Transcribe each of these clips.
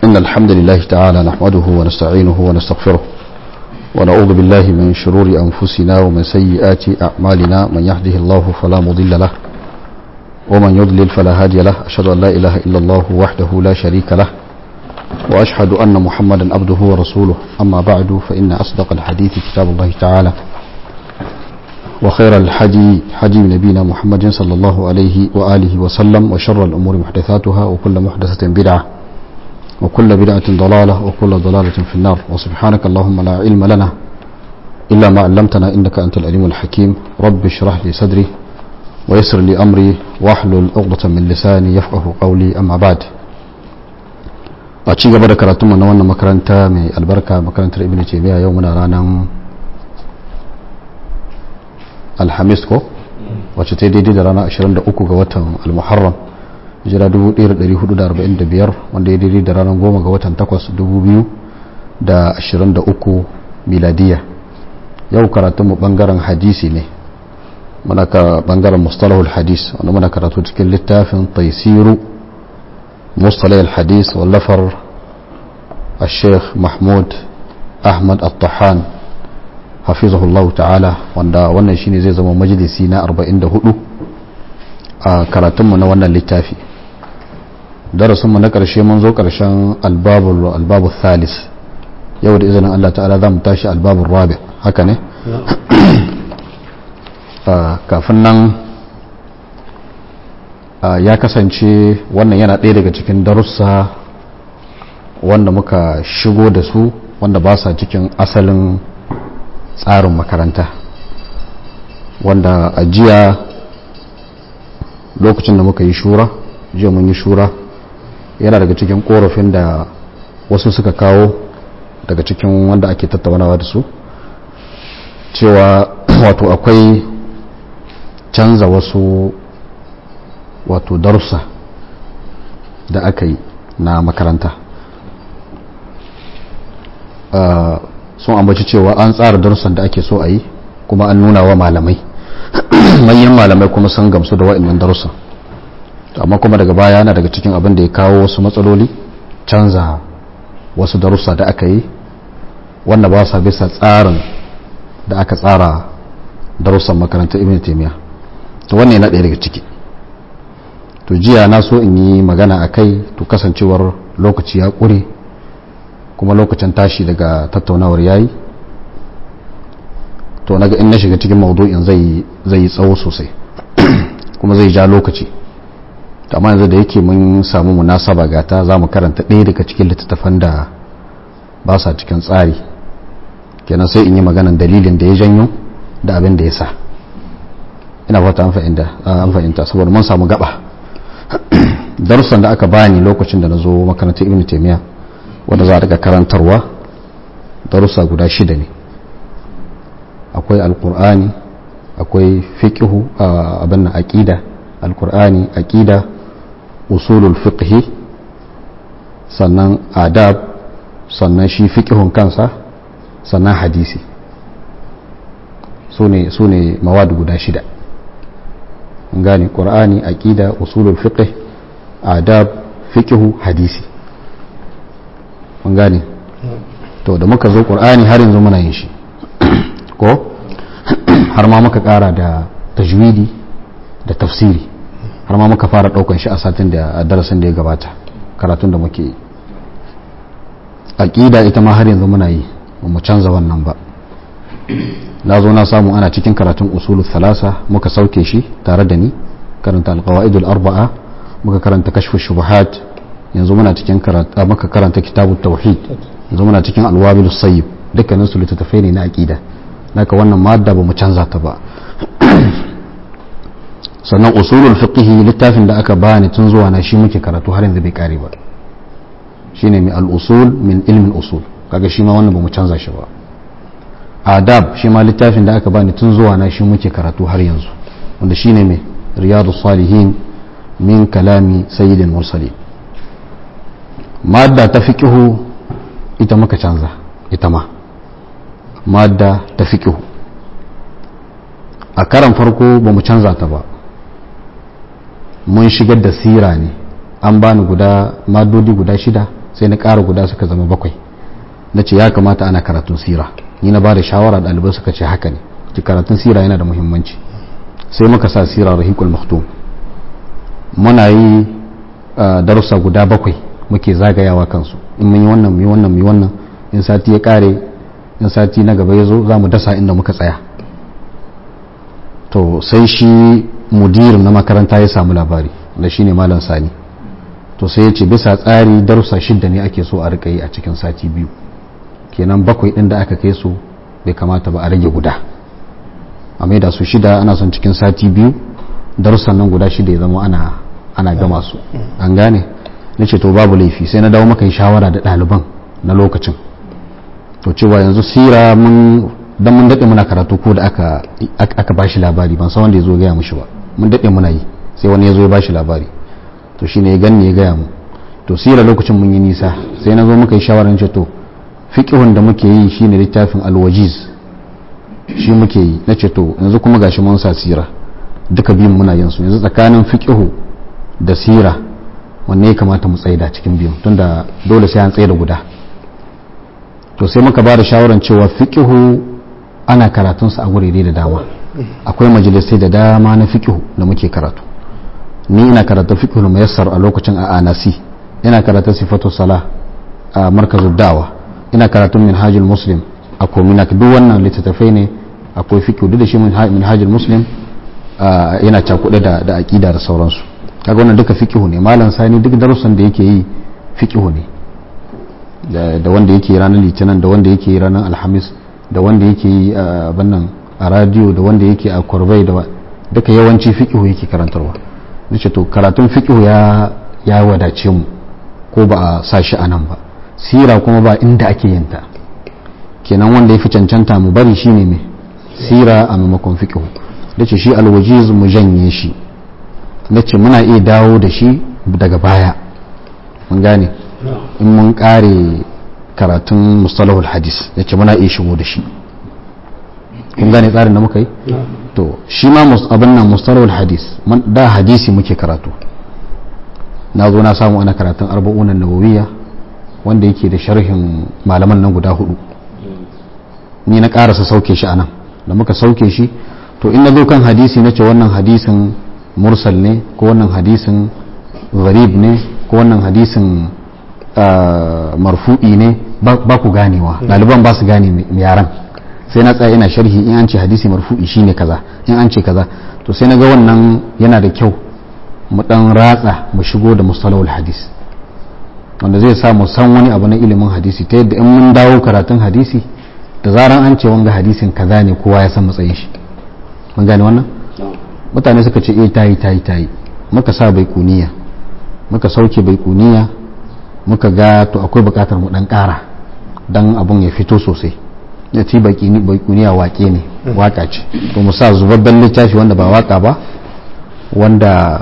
إن الحمد لله تعالى نحمده ونستعينه ونستغفره ونعوذ بالله من شرور أنفسنا ومن سيئات أعمالنا من يهده الله فلا مضل له ومن يضلل فلا هادي له أشهد أن لا إله إلا الله وحده لا شريك له وأشهد أن محمدا عبده ورسوله أما بعد فإن أصدق الحديث كتاب الله تعالى وخير الحدي حدي نبينا محمد صلى الله عليه وآله وسلم وشر الأمور محدثاتها وكل محدثة بدعة وكل بدعة ضلالة وكل ضلالة في النار وسبحانك اللهم لا علم لنا إلا ما علمتنا إنك أنت العليم الحكيم رب اشرح لي صدري ويسر لي أمري واحلل عقدة من لساني يفقه قولي أما بعد a ci gaba da karatun na wannan makaranta mai albarka makarantar ibn taymiya yau muna ranar alhamis ko wacce ta daidai da rana 23 ga watan almuharram jira 1445 wanda ya daidai da ranar 10 ga watan 8 2023 miladiya yau karatun mu bangaren hadisi ne muna ka bangaren mustalahul hadis wanda muna karatu cikin littafin taisiru مصطلح الحديث واللفر الشيخ محمود أحمد الطحان حفظه الله تعالى wanda wannan shine zai zama majalisi na 44 a karatunmu na wannan littafi darasinmu na ƙarshe mun zo ƙarshen albabu thalis yau da izinin Allah ta'ala za mu tashi albabun rabi haka ne kafin nan ya kasance wannan yana ɗaya daga cikin darussa wanda muka shigo da su wanda ba sa cikin asalin tsarin makaranta wanda a jiya lokacin da muka yi shura jiya mun yi shura yana daga cikin korafin da wasu suka kawo daga cikin wanda ake tattaunawa da su cewa wato akwai canza wasu wato darussa da aka yi na makaranta sun ambaci cewa an tsara darussan da ake so a yi kuma an nuna wa malamai manyan malamai kuma sun gamsu da wa'annan darussan amma kuma daga baya yana daga cikin abin da ya kawo wasu matsaloli canza wasu darussa da aka yi wanda ba sa bisa tsarin da aka tsara darussan makarantar ibn taimiyya to wannan yana ɗaya daga ciki to jiya na so in yi magana a kai to kasancewar lokaci ya ƙure kuma lokacin tashi daga tattaunawar yayi to naga in na shiga cikin maudu'in zai yi tsawo sosai kuma zai ja lokaci amma yanzu da yake mun samu munasaba gata za mu karanta ɗaya daga cikin littattafan da ba sa cikin tsari kenan sai in yi maganan dalilin da ya janyo da abin da ya sa ina fata an fahimta saboda mun samu gaba darussan da aka bani lokacin da na zo makarantar ibn taimiyya wanda za a daga karantarwa darussa guda shida ne akwai alkur'ani akwai fiqhu abin na aqida alkur'ani aqida usulul fiqhi sannan adab sannan shi fiqhun kansa sannan hadisi su ne mawadu guda shida gane ƙur'ani aƙida usulul fiqh adab fiqhu hadisi mun gane to da muka zo ƙur'ani har yanzu muna yin shi ko har ma muka ƙara da tajwidi da tafsiri har ma muka fara ɗaukan shi a satin da a darasin da ya gabata karatun da muke yi aƙida ita ma har yanzu muna yi ba mu canza wannan ba na zo na samu ana cikin karatun usulul thalasa muka sauke shi tare da ni karanta alqawaidul arba'a muka karanta kashfu shubuhat yanzu muna cikin karanta muka karanta kitabut tauhid yanzu muna cikin alwabilus sayyib dukkanin su littattafai ne na aqida naka wannan madda ba mu canza ta ba sannan usulul fiqh littafin da aka bani tun zuwa na shi muke karatu har yanzu bai kare ba shine mai al-usul min ilmin usul kaga shi ma wannan ba mu canza shi ba adab shi ma littafin da aka bani tun zuwa na shi muke karatu har yanzu wanda shine mai riyadu salihin min kalami sayyidin mursali madda ta fiqihu ita muka canza ita ma madda ta fiqihu a karan farko ba mu canza ta ba mun shigar da sira ne an bani guda madodi guda shida sai na ƙara guda suka zama bakwai na ce ya kamata ana karatun sira ni na ba da shawara ɗalibai suka ce haka ne ki karatun sira yana da muhimmanci sai muka sa sira rahikul maktum muna yi darussa guda bakwai muke zagayawa kansu in mun yi wannan mu yi wannan mu yi wannan in sati ya kare in sati na gaba ya zo za mu dasa inda muka tsaya to sai shi mudirin na makaranta ya samu labari da shi ne malam sani to sai ya ce bisa tsari darussa shidda ne ake so a rika yi a cikin sati biyu kenan bakwai din da aka kai su bai kamata ba a rage guda a mai da su shida ana son cikin sati biyu darussan nan guda shida ya zama ana ana gama su an gane na ce to babu laifi sai na dawo maka yi shawara da ɗaliban na lokacin to cewa yanzu sira mun dan mun daɗe muna karatu ko da aka aka bashi labari ban san wanda ya zo gaya mushi ba mun daɗe muna yi sai wani ya zo ya bashi labari to shine ya ganni ya gaya mu to sira lokacin mun yi nisa sai na zo muka yi shawarar ce to fiqhun da muke yi shine littafin alwajiz shi muke yi na ce to yanzu kuma gashi mun sa sira duka biyun muna yin su yanzu tsakanin fiqhu da sira wanne ya kamata mu tsaida cikin biyun tunda dole sai an tsaida guda to sai muka ba da shawarar cewa fiqhu ana karatunsa a gurere da dama akwai majalisai da dama na fiqhu da muke karatu ni ina karatu fiqhu muyassar a lokacin a anasi ina karatu sifatu salah a markazul da'wa ina karatun minhajul muslim a kominak duk wannan littattafai ne akwai fiqhu duk da shi minhajul muslim yana cakuɗe da da aqida da sauransu kaga wannan duka fiqhu ne malam sani duk darussan da yake yi fiqhu ne da wanda yake ranar litinin da wanda yake ranar alhamis da wanda yake yi a bannan a radio da wanda yake a kurbai da duka yawanci fiqhu yake karantarwa nace to karatun fiqhu ya ya wadace mu ko ba a sa shi anan ba sira kuma ba inda ake yin ta kenan wanda ya fi cancanta mu bari shine me sira a maimakon fiqhu dace shi alwajiz mu janye shi nace muna iya dawo da shi daga baya mun gane in mun kare karatun mustalahul hadis yace muna iya shigo da shi kun gane tsarin da muka yi to shi ma abin nan mustalahul hadis da hadisi muke karatu na zo na samu ana karatun arba'unan nawawiyya wanda yake da sharhin malaman nan guda hudu ni na karasa sauke shi anan da muka sauke shi to in na zo kan hadisi na ce wannan hadisin mursal ne ko wannan hadisin gharib ne ko wannan hadisin marfu'i ne ba ku ganewa ɗaliban ba su gane yaran sai na tsaya ina sharhi in an ce hadisi marfu'i shine kaza in an ce kaza to sai na ga wannan yana da kyau mu dan ratsa mu shigo da mustalahul hadis wanda zai sa mu san wani abu na ilimin hadisi ta yadda in mun dawo karatun hadisi da zaran an ce wanga hadisin kaza ne kowa ya san matsayin shi mun gane wannan mutane suka ce eh tayi tayi tayi muka sa bai kuniya muka sauke bai kuniya muka ga to akwai bukatar mu dan kara dan abun ya fito sosai ya ci bai kuniya wake ne waka ce to mu sa zubabben littafi wanda ba waka ba wanda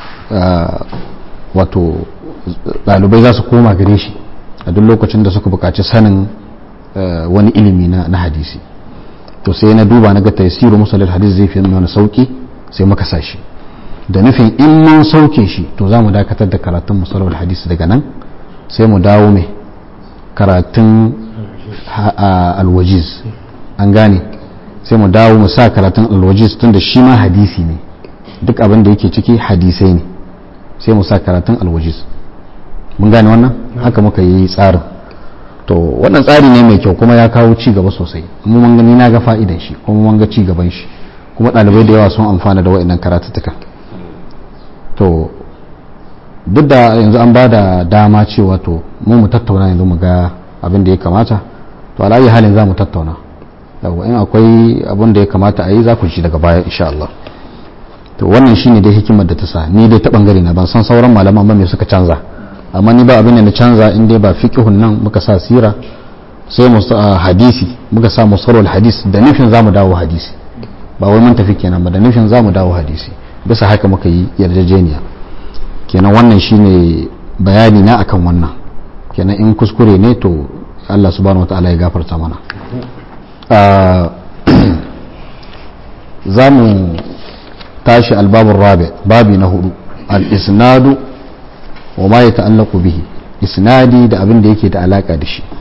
wato ɗalibai za su koma gare shi a duk lokacin da suka buƙaci sanin wani ilimi na hadisi to sai na duba na ga tasiru musalil hadis zai fi mana sauki sai muka sa shi da nufin in mun sauke shi to za mu dakatar da karatun musalil hadis daga nan sai mu dawo mai karatun alwajiz an gane sai mu dawo mu sa karatun alwajiz tun da shi ma hadisi ne duk abin da yake ciki hadisai ne sai mu sa karatun alwajiz mun gane wannan haka muka yi tsarin to wannan tsari ne mai kyau kuma ya kawo ci gaba sosai mu mun gani na ga fa'idan shi kuma mun ga ci gaban shi kuma ɗalibai da yawa sun amfana da wa'annan karatuttuka to duk da yanzu an ba da dama cewa to mu mu tattauna yanzu mu ga abin da ya kamata to alayi halin za mu tattauna yawa in akwai abin da ya kamata a yi za ku ji daga baya insha Allah to wannan shine dai hikimar da ta sa ni dai ta bangare na ban san sauran malaman ba me suka canza amma ni ba abin da na canza in dai ba fiqhun nan muka sa sira sai mu sa hadisi muka sa musarrul hadis da nufin zamu dawo hadisi ba wai mun tafi kenan ba da nufin zamu dawo hadisi bisa haka muka yi yarjejeniya kenan wannan shine bayani na akan wannan kenan in kuskure ne to Allah subhanahu wataala ya gafarta mana za mu tashi albabun rabi babi na hudu al-isnadu wa ma ya ta'allaku bihi isnadi da abin da yake da alaka da shi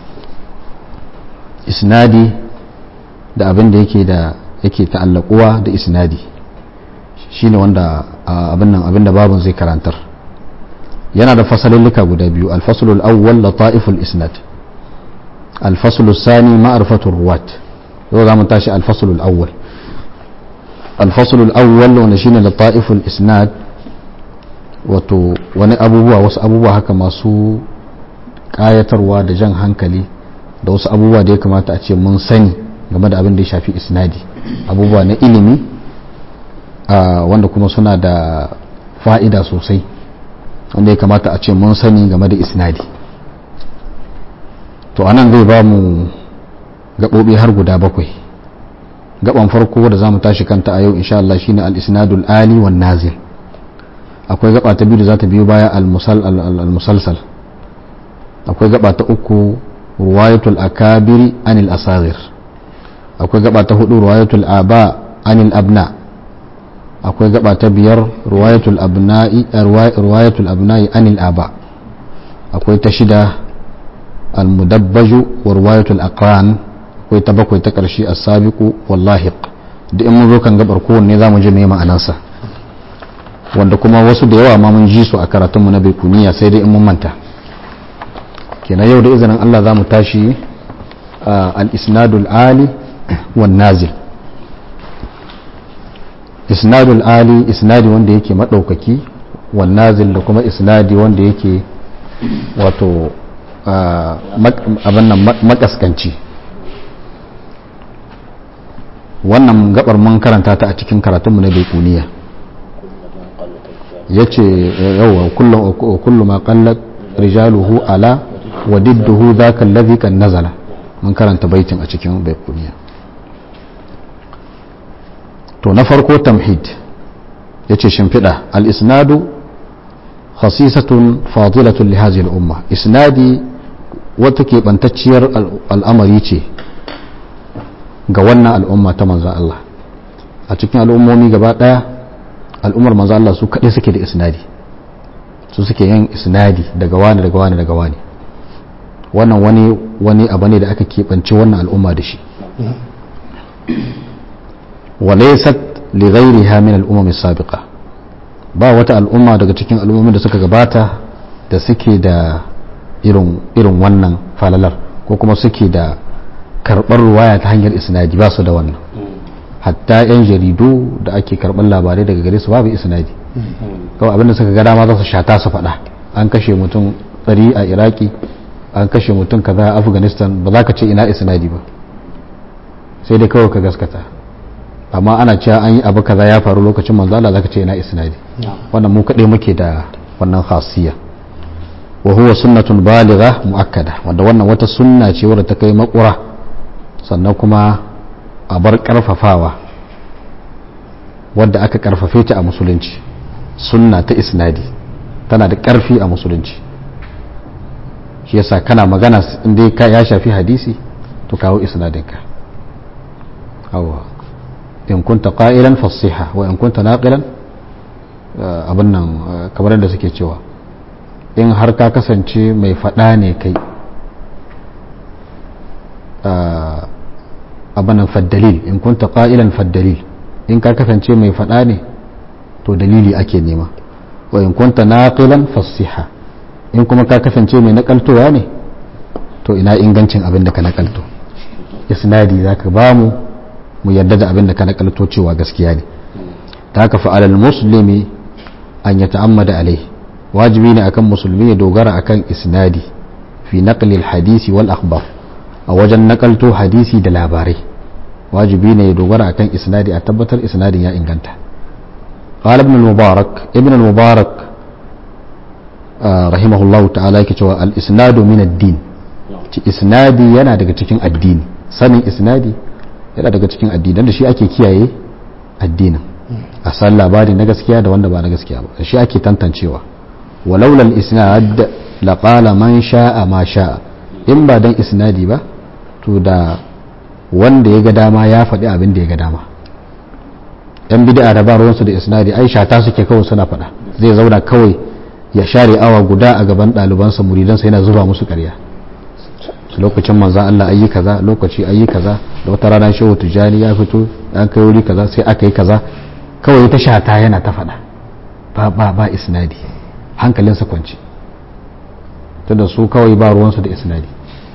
isnadi da abin da yake da yake ta'allakuwa da isnadi shine wanda abin nan abin da babun zai karantar yana da fasalillika guda biyu alfasulul awwal lata'iful isnad alfasulul sani ma'rifatul ruwat yau za mu tashi alfasulul awwal alfasulul awwal wanda shine lata'iful isnad wato wani abubuwa wasu abubuwa haka masu kayatarwa da jan hankali da wasu abubuwa da ya kamata a ce mun sani game da abin da ya shafi isnadi abubuwa na ilimi wanda kuma suna da fa'ida sosai wanda ya kamata a ce mun sani game da isnadi to anan zai ba mu gaɓoɓi har guda bakwai gaban farko da za mu tashi kanta a yau insha Allah shine al-isnadul ali wan nazil akwai gaba ta biyu da za ta biyo baya al-musalsal akwai gaba ta uku ruwayatul akabiri anil asagir akwai gaba ta hudu ruwayatul aba anil abna akwai gaba ta biyar ruwayatul abna'i ruwayatul abna'i anil aba akwai ta shida al-mudabbaju wa ruwayatul aqran akwai ta bakwai ta karshe as-sabiqu wallahiq da in mun zo kan gabar kowanne zamu ji me ma'anarsa wanda kuma wasu da yawa ma mun ji su a karatunmu na baikuniya sai dai in mun manta kenan yau da izinin Allah za mu tashi al-isnadul ali wan nazil isnadul ali isnadi wanda yake madaukaki wan nazil da kuma isnadi wanda yake wato abin nan makaskanci wannan gabar mun karanta ta a cikin karatunmu na baikuniya ya ce yawa kullum ma kallat rijaluhu ala wa didduhu zaka allazi kan nazala mun karanta baitin a cikin baikuniya to na farko tamhid ya ce shimfiɗa al-isnadu khasisatun fadilatun li hadhihi al-umma isnadi wata keɓantacciyar al'amari ce ga wannan al'umma ta manzo Allah a cikin al'ummomi gaba ɗaya al'ummar manzo Allah su kaɗai suke da isnadi su suke yin isnadi daga wani daga wani daga wani wannan wani wani abu ne da aka keɓance wannan al'umma da shi walaysat li ghayriha min al-umam as-sabiqa ba wata al'umma daga cikin al'ummomin da suka gabata da suke da irin irin wannan falalar ko kuma suke da karɓar ruwaya ta hanyar isnadi ba su da wannan hatta 'yan jaridu da ake karɓar labarai daga gare su babu isnadi kawai abinda suka ga dama za su shata su faɗa an kashe mutum ɗari a iraki an kashe mutum kaza a afghanistan ba za ka ce ina isnadi ba sai dai kawai ka gaskata amma ana cewa an yi abu kaza ya faru lokacin manzo Allah za ka ce ina isnadi wannan mu kaɗai muke da wannan khasiyya wa huwa sunnatun baligha muakkada wanda wannan wata sunna ce wadda ta kai makura sannan kuma a bar karfafawa wadda aka karfafe ta a musulunci sunna ta isnadi tana da karfi a musulunci shi yasa kana magana inda ka ya shafi hadisi to kawo isnadinka awa in kunta qa'ilan fasiha wa in kunta naqilan abin nan kamar da suke cewa in har ka kasance mai faɗa ne kai abanan faddalil in kunta qa'ilan faddalil in ka kasance mai faɗa ne to dalili ake nema wa in kunta naqilan fasiha in kuma ka kasance mai nakaltowa ne to ina ingancin abin da ka nakalto isnadi zaka ba mu mu yarda da abin da ka nakalto cewa gaskiya ne ta haka fa'alal muslimi an ya ta'ammada alai wajibi ne akan musulmi ya dogara akan isnadi fi naqli hadisi wal akhbar a wajen nakalto hadisi da labarai wajibi ne ya dogara akan isnadi a tabbatar isnadin ya inganta قال ابن المبارك ابن المبارك آه رحمه الله تعالى كتوى الإسناد من الدين isnadi yana daga cikin addini sanin isnadi yana daga cikin addini da shi ake kiyaye addinin a san labari na gaskiya da wanda ba na gaskiya ba da shi ake tantancewa walaulal isnad laqala man sha'a ma sha'a in ba dan isnadi ba to da wanda ya ga dama ya faɗi abin da ya ga dama yan bid'a da ba ruwansu da isnadi ai shata suke kawai suna faɗa zai zauna kawai ya share awa guda a gaban ɗalibansa muridansa yana zuba musu ƙarya lokacin manzan Allah ayi kaza lokaci ayi kaza da wata rana shehu tijjani ya fito an kai wuri kaza sai aka yi kaza kawai ta shata yana ta faɗa ba ba ba isnadi hankalinsa kwanci tunda su kawai ba ruwansu da isnadi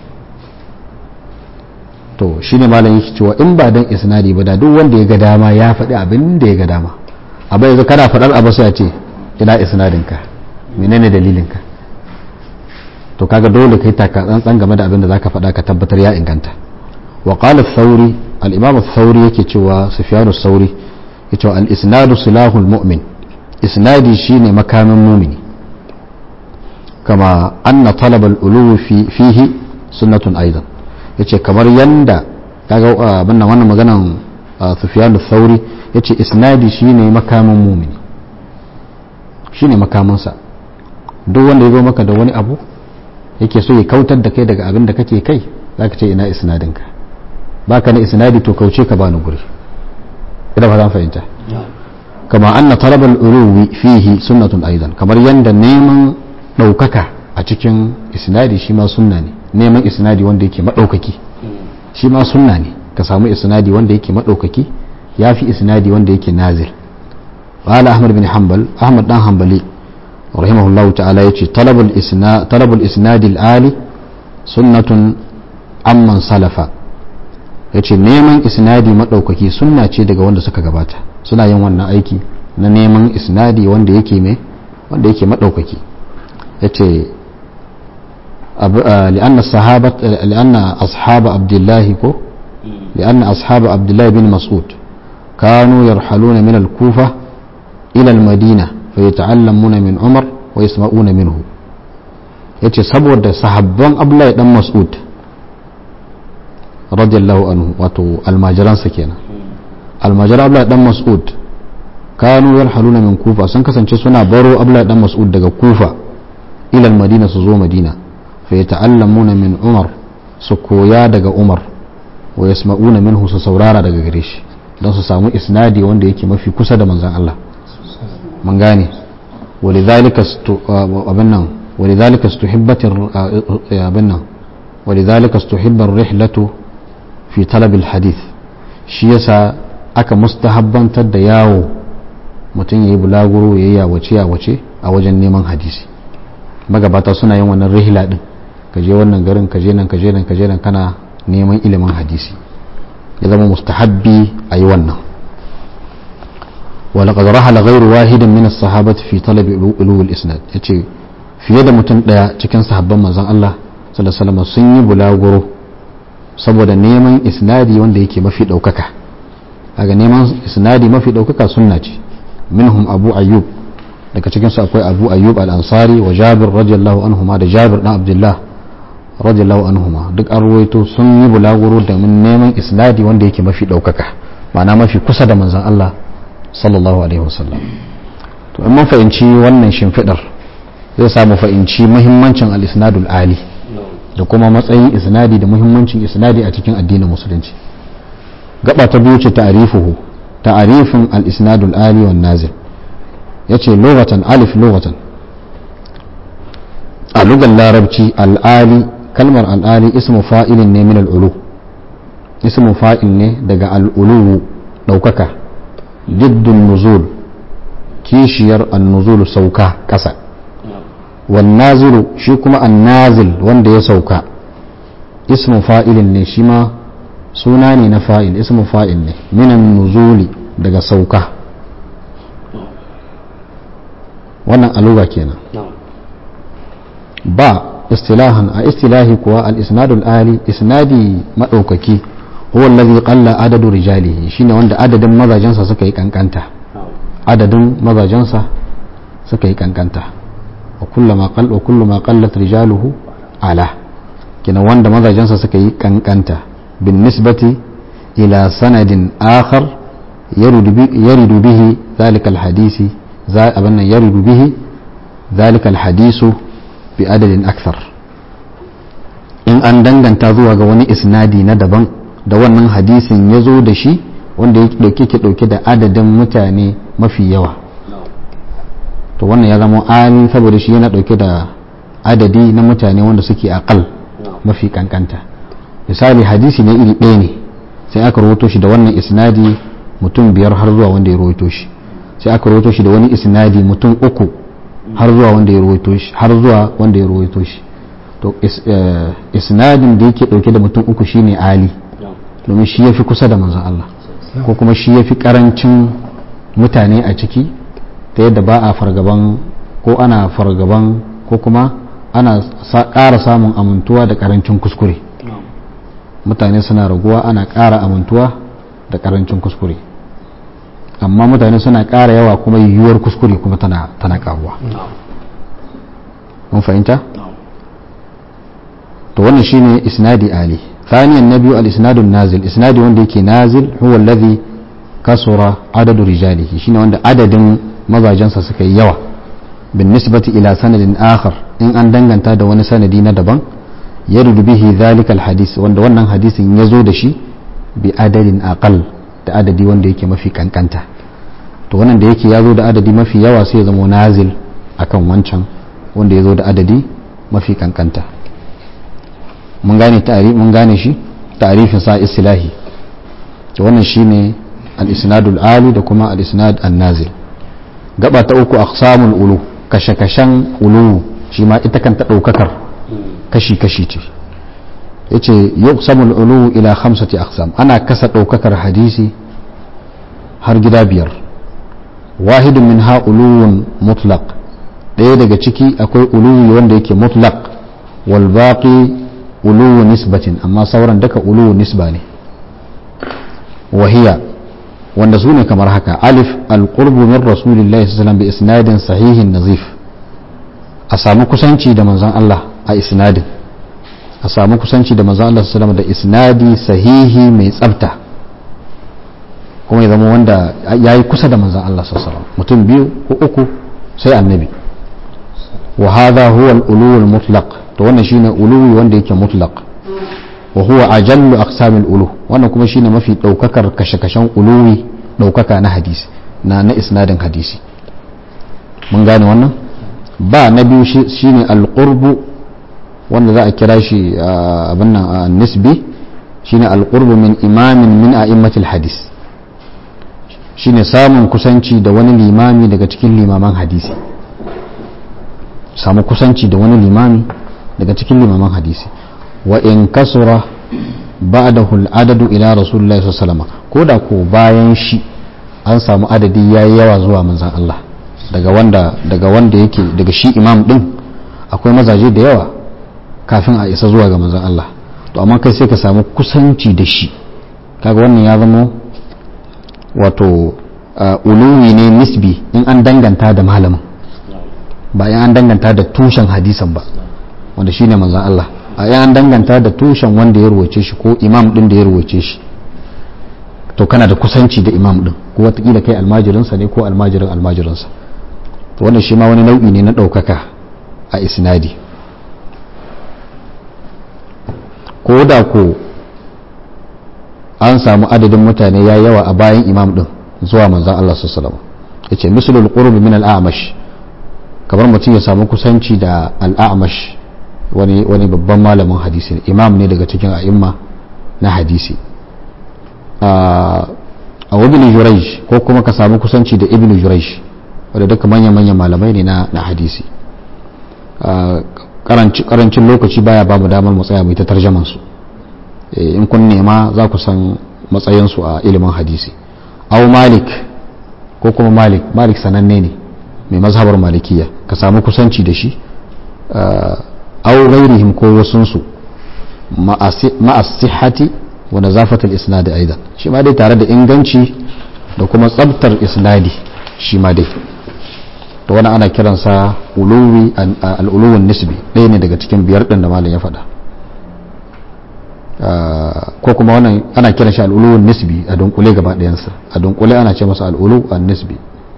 to shine malam yake cewa in ba dan isnadi ba da duk wanda ya ga dama ya faɗi abin da ya ga dama abin yanzu kana faɗar abu sai a ce ina isnadinka menene dalilinka to kaga dole kai taka tsantsan game da abin da zaka faɗa ka tabbatar ya inganta wa qala ath-thawri al-imam ath-thawri yake cewa sufyan ath-thawri yake cewa al-isnadu silahul mu'min isnadi shine makamin mu'mini kama anna talab al-ulu fi fihi sunnatun aidan yace kamar yanda kaga abin nan wannan maganan sufyan ath-thawri yace isnadi shine makamin mu'mini shine makamansa duk wanda ya zo maka da wani abu yake so ya kautar da kai daga abin da kake kai za ka ce ina isnadinka ba ka na isnadi to kauce ka bani guri ina ba zan fahimta kama anna talabal uruwi fihi sunnatun aidan kamar yanda neman ɗaukaka a cikin isnadi shi ma sunna ne neman isnadi wanda yake maɗaukaki shi ma sunna ne ka samu isnadi wanda yake maɗaukaki ya fi isnadi wanda yake nazil قال أحمد بن حنبل أحمد بن حنبلي رحمه الله تعالى يتي طلب الإسناد طلب الإسناد الآلي سنة amman salafa ya ce neman isnadi maɗaukaki sunna ce daga wanda suka gabata suna yin wannan aiki na neman isnadi wanda yake mai wanda yake maɗaukaki ya ce li'anna sahabat li'anna ashaba abdullahi ko li'anna ashaba abdullahi bin mas'ud kanu yarhaluna min al-kufa ila al-madina fa yata'allamuna min umar wa yasma'una minhu yace saboda sahabban abdullahi dan mas'ud radiyallahu anhu wato almajiransa kenan almajiran abdullahi dan mas'ud kanu yarhaluna min kufa sun kasance suna baro abdullahi dan mas'ud daga kufa ila madina su zo madina fa yata'allamuna min umar su koya daga umar wa yasma'una minhu su saurara daga gare shi don su samu isnadi wanda yake mafi kusa da manzon Allah mun gane ولذلك أبنا ولذلك استحبت أبنا ولذلك استحب الرحلة في طلب الحديث shi yasa aka mustahabbantar da yawo mutum ya yi bulaguro ya yi yawace yawace a wajen neman hadisi magabata suna yin wannan rihla din ka je wannan garin ka je nan ka je nan ka je nan kana neman ilimin hadisi ya zama mustahabbi a yi wannan ولقد رحل غير واحد من الصحابة في طلب علو الإسناد yace fiye da mutum daya cikin sahabban manzon Allah sallallahu alaihi wasallam sun yi bulaguro saboda neman isnadi wanda yake mafi daukaka daga neman isnadi mafi daukaka sunna ce minhum abu ayyub daga cikin su akwai abu ayyub al-ansari wa jabir radiyallahu anhuma da jabir dan abdullah radiyallahu anhuma duk an ruwaito sun yi bulaguro da neman isnadi wanda yake mafi daukaka ma'ana mafi kusa da manzon Allah sallallahu alaihi wasallam to in mun fahimci wannan shimfidar zai samu fahimci muhimmancin al-isnadul ali da kuma matsayin isnadi da muhimmancin isnadi a cikin addinin musulunci gaba ta biyu ce ta'rifuhu ta'rifin al-isnadul ali wan nazil yace lughatan alif lughatan a lugar larabci al-ali kalmar al-ali ismu fa'ilin ne min al-ulu ismu fa'il ne daga al-ulu daukaka diddun nuzul kishiyar an-nuzul sauka kasa والنازل shi kuma annazil wanda ya sauka ismu fa'ilin ne shi ma suna ne na fa'il ismu fa'il ne minan nuzuli daga sauka wannan aluga kenan ba istilahan a istilahi kuwa al-isnadul ali isnadi madaukaki huwa allazi qalla adadu rijalihi shine wanda adadin mazajensa suka yi kankanta adadin mazajensa suka yi kankanta وكلما قل وكلما قلت رجاله على كنا وند مزاجنسا suka yi kankanta بالنسبة إلى سند آخر يرد يرد به ذلك الحديث أبنا يرد به ذلك الحديث بعدد أكثر in an danganta zuwa ga wani isnadi na daban da wannan hadisin ya zo da shi wanda ya dauke ke dauke da adadin mutane mafi yawa to wannan ya zama ali saboda shi yana dauke da adadi na mutane wanda suke akal mafi kankanta misali hadisi ne iri ɗaya ne sai aka rawaito shi da wannan isnadi mutum biyar har zuwa wanda ya rawaito shi sai aka rawaito shi da wani isnadi mutum uku har zuwa wanda ya rawaito shi har zuwa wanda ya rawaito shi to isnadin da yake dauke da mutum uku shine ali domin shi yafi kusa da manzon Allah ko kuma shi yafi karancin mutane a ciki ta yadda ba a fargaban ko ana fargaban ko kuma ana ƙara samun amintuwa da karancin kuskure mutane suna raguwa ana ƙara amintuwa da karancin kuskure amma mutane suna ƙara yawa kuma yiwuwar kuskure kuma tana tana karuwa mun fahimta to wannan shine isnadi ali ثانيا النبي الاسناد النازل اسنادي wanda yake nazil huwa alladhi kasura adadu rijalihi shine wanda adadin mazajensa suka yi yawa bin nisbati ila sanadin akhar in an danganta da wani sanadi na daban yaridu bihi dhalika alhadith wanda wannan hadisin ya zo da shi bi adadin aqal da adadi wanda yake mafi kankanta to wannan da yake ya zo da adadi mafi yawa sai ya zama nazil akan wancan wanda ya zo da adadi mafi kankanta mun gane ta'arif mun gane shi ta'arifin sa istilahi to wannan shine al-isnadul ali da kuma al-isnad an-nazil gaba ta uku aqsamul ulu kashe-kashen ulu shi ma ita kan ta daukakar kashi-kashi ce yace yuqsamul ulu ila khamsati aqsam ana kasa daukakar hadisi har gida biyar wahidun min ha uluwun mutlaq ɗaya daga ciki akwai uluwi wanda yake mutlaq wal baqi uluwu nisbatin amma sauran duka uluwu nisba ne wahiya wanda su ne kamar haka alif alqurbu min rasulillahi sallallahu bi isnadin sahihin nazif a samu kusanci da manzon Allah a isnadin a samu kusanci da manzon Allah sallallahu da isnadi sahihi mai tsafta kuma ya zama wanda ya yi kusa da manzon Allah sallallahu mutum biyu ko uku sai annabi wa hadha huwa al-ulu al-mutlaq to wannan shine uluwi wanda yake mutlaq wa huwa ajallu aqsamil ulu wannan kuma shine mafi daukakar kashe-kashen uluwi daukaka na hadisi na na isnadin hadisi mun gane wannan ba na biyu shine alqurbu wanda za a kira shi abin nan nisbi shine alqurbu min imamin min a'immatil hadis shine samun kusanci da wani limami daga cikin limaman hadisi samu kusanci da wani limami daga cikin limaman hadisi wa in kasura ba'dahu al-adadu ila rasulullahi sallallahu alaihi wasallam ko da ko bayan shi an samu adadi yayi yawa zuwa manzon Allah daga wanda daga wanda yake daga shi imam din akwai mazaje da yawa kafin a isa zuwa ga manzon Allah to amma kai sai ka samu kusanci da shi kaga wannan ya zama wato uluwi ne nisbi in an danganta da malamin ba in an danganta da tushen hadisan ba wanda shine manzon Allah a yan danganta da tushen wanda ya ruwace shi ko imam din da ya ruwace shi to kana da kusanci da imam din ko watakila kai almajirinsa ne ko almajirin almajirinsa to wannan shi ma wani nau'i ne na ɗaukaka a isnadi ko da ko an samu adadin mutane ya yawa a bayan imam din zuwa manzan Allah sallallahu alaihi wasallam yace mislul qurb min al-a'mash kamar mutum ya samu kusanci da al-a'mash wani wani babban malamin hadisi ne imam ne daga cikin a'imma na hadisi a ibn jurayj ko kuma ka samu kusanci da ibn jurayj wanda duka manyan manyan malamai ne na na hadisi karancin lokaci baya ba mu damar mu tsaya mu ta tarjaman su in kun nema za ku san matsayin su a ilimin hadisi aw malik ko kuma malik malik sananne ne mai mazhabar malikiya ka samu kusanci da shi aw ghairihim ko wasunsu ma'as-sihhati wa nazafatul isnad aidan shi ma dai tare da inganci da kuma tsabtar isnadi shi ma dai to wani ana kiransa uluwi al-uluwun nisbi ɗaya ne daga cikin biyar ɗin da malam ya faɗa ko kuma wannan ana kiran shi al-uluwun nisbi a dunkule gaba ɗayansa a dunkule ana ce masa al-ulu an-nisbi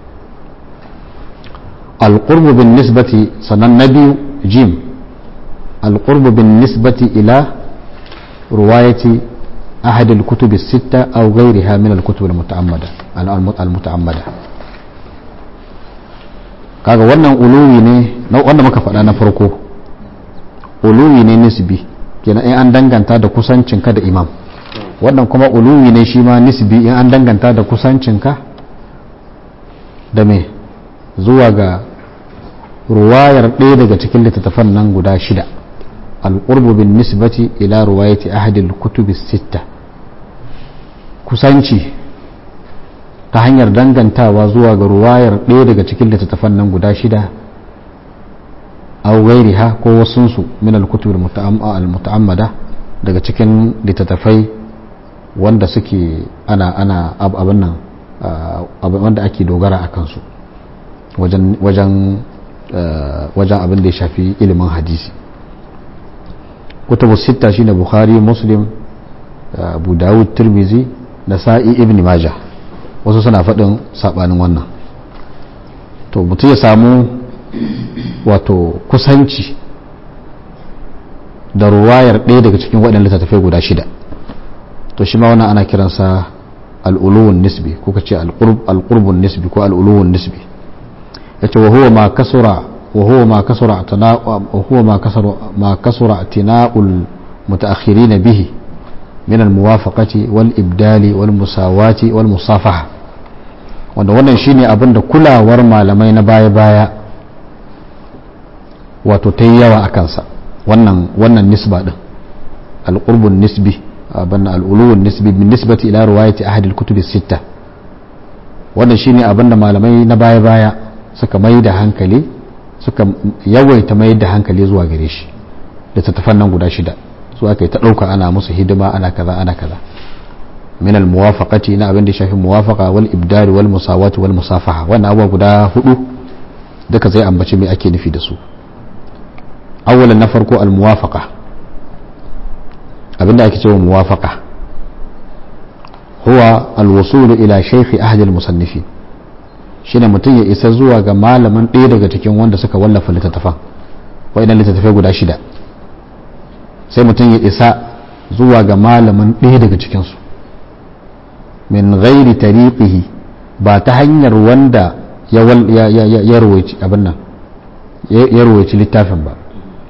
al-qurbu bin nisbati sannan na biyu jim القرب بالنسبة إلى رواية أحد الكتب الستة أو غيرها من الكتب المتعمدة المتعمدة kaga wannan uluwi ne wanda muka faɗa na farko uluwi ne nisbi kenan in an danganta da kusancinka da imam wannan kuma uluwi ne shi ma nisbi in an danganta da kusancinka da me zuwa ga ruwayar ɗaya daga cikin littattafan nan guda shida alƙurbu bin nisbati ila ruwayati ahadil kutubi sitta kusanci ta hanyar dangantawa zuwa ga ruwayar ɗaya daga cikin littattafan nan guda shida aw gairiha ko wasunsu min al-kutub al-muta'ammada daga cikin littattafai wanda suke ana ana abin nan wanda ake dogara a kansu wajen wajen wajen abin da ya shafi ilimin hadisi kutubu sita shine bukhari muslim abu dawud tirmizi nasa'i ibn majah wasu suna faɗin saɓanin wannan to mutum ya samu wato kusanci da ruwayar ɗaya daga cikin waɗanda littattafai guda shida to shi ma wannan ana kiransa al'uluwun nisbi ko ka ce al'urbun nisbi ko al'uluwun nisbi ya ce wahuwa ma kasura wahuwa ma kasura wahuwa ma kasura ma kasura tina'ul mutaakhirina bihi min al-muwafaqati wal ibdali wal musawati wal musafaha wanda wannan shine abin da kulawar malamai na baya-baya wato ta yi yawa a kansa wannan wannan nisba din al-qurbun nisbi abin al-uluwun nisbi min nisbati ila riwayati ahad al-kutub as-sitta wannan shine abin da malamai na baya-baya suka mai da hankali suka yawaita mai da hankali zuwa gare shi da tattafan nan guda shida su aka yi ta ɗauka ana musu hidima ana kaza ana kaza min al-muwafaqati na abin da shafi muwafaqa wal ibdal wal musawati wal musafaha wannan abubuwa guda hudu duka zai ambaci me ake nufi da su awwalan na farko al muwafaqa abinda ake cewa muwafaqa huwa al wusul ila shaykh ahli al musannifin shine mutum ya isa zuwa ga malamin ɗaya daga cikin wanda suka wallafa littattafan wa'annan littattafai guda shida sai mutum ya isa zuwa ga malamin ɗaya daga cikinsu min ghairi tariqihi ba ta hanyar wanda ya rawaici abin nan ya rawaici littafin ba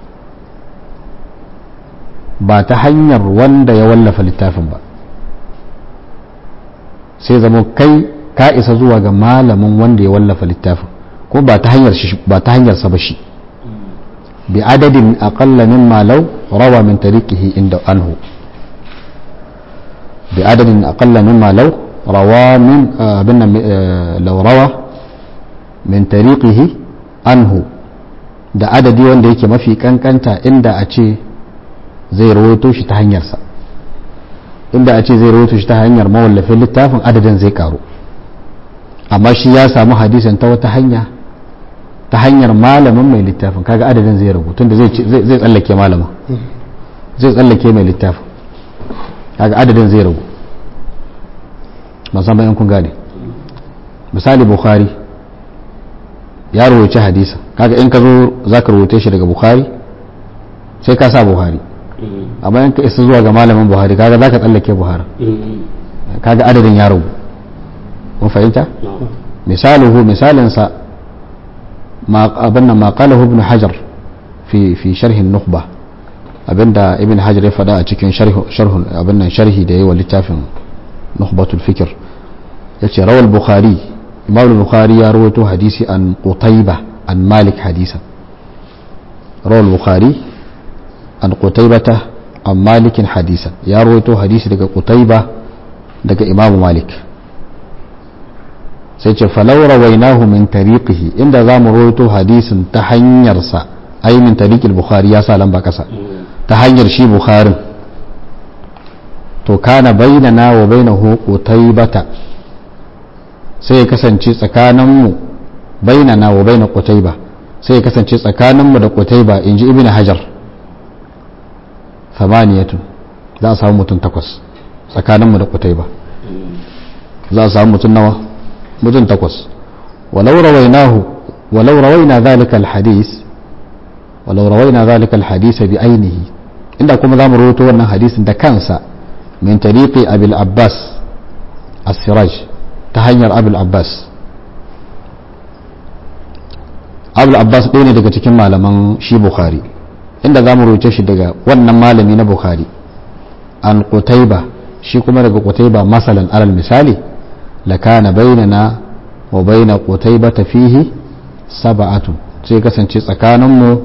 ba ta hanyar wanda ya wallafa littafin ba sai zama kai ka isa zuwa ga malamin wanda ya wallafa littafin ko ba ta hanyar ba ta hanyar sa ba shi bi adadin aqalla mimma law rawa min tariqihi inda anhu بعدد أقل مما لو روى من بنا لو روى من طريقه عنه da adadi wanda yake mafi kankanta inda a ce zai rawaito shi ta hanyarsa inda a ce zai rawaito shi ta hanyar mawallafin littafin adadin zai karu amma shi ya samu hadisin ta wata hanya ta hanyar malamin mai littafin kaga adadin zai ragu tunda zai tsallake malamin zai tsallake mai littafin kaga adadin zai ragu musamman yan kun gane misali bukhari ya rawaci hadisa kaga in ka zo za ka rawace shi daga bukhari sai ka sa buhari amma in ka isa zuwa ga malamin buhari kaga za ka tsallake buhari kaga adadin ya ragu mun fahimta misaluhu misalinsa abin nan ma qalahu ibn hajar fi fi sharhin nukhba abinda ibn hajar ya faɗa a cikin sharhun abin nan sharhi da yawa littafin nukhbatul fikr yace rawal bukhari imam bukhari ya rawaito hadisi an qutayba an malik hadisan rawal bukhari an qutaybata an malikin hadisan ya rawaito hadisi daga qutayba daga imam malik sai ce falau rawainahu min tariqihi inda zamu rawaito hadisin ta hanyarsa ai min tariqil bukhari ya sa lamba kasa ta hanyar shi bukharin to kana bainana wa bainahu qutaybata sai ya kasance tsakaninmu bainana wa baina qutayba sai ya kasance tsakaninmu da qutayba inji ibn hajar samaniyatu za a samu mutum takwas tsakaninmu da qutayba za a samu mutum nawa mutum takwas walau rawainahu walau rawaina dhalika alhadith walau rawaina dhalika alhadith bi ainihi inda kuma za mu rawaito wannan hadisin da kansa min tariqi abil abbas as-siraj ta hanyar abil abbas abul abbas ɗaya ne daga cikin malaman shi bukhari inda za mu roce shi daga wannan malami na bukhari an qutaiba shi kuma daga qutaiba masalan alal misali lakana bainana wa baina qutaiba fihi sab'atun sai kasance tsakaninmu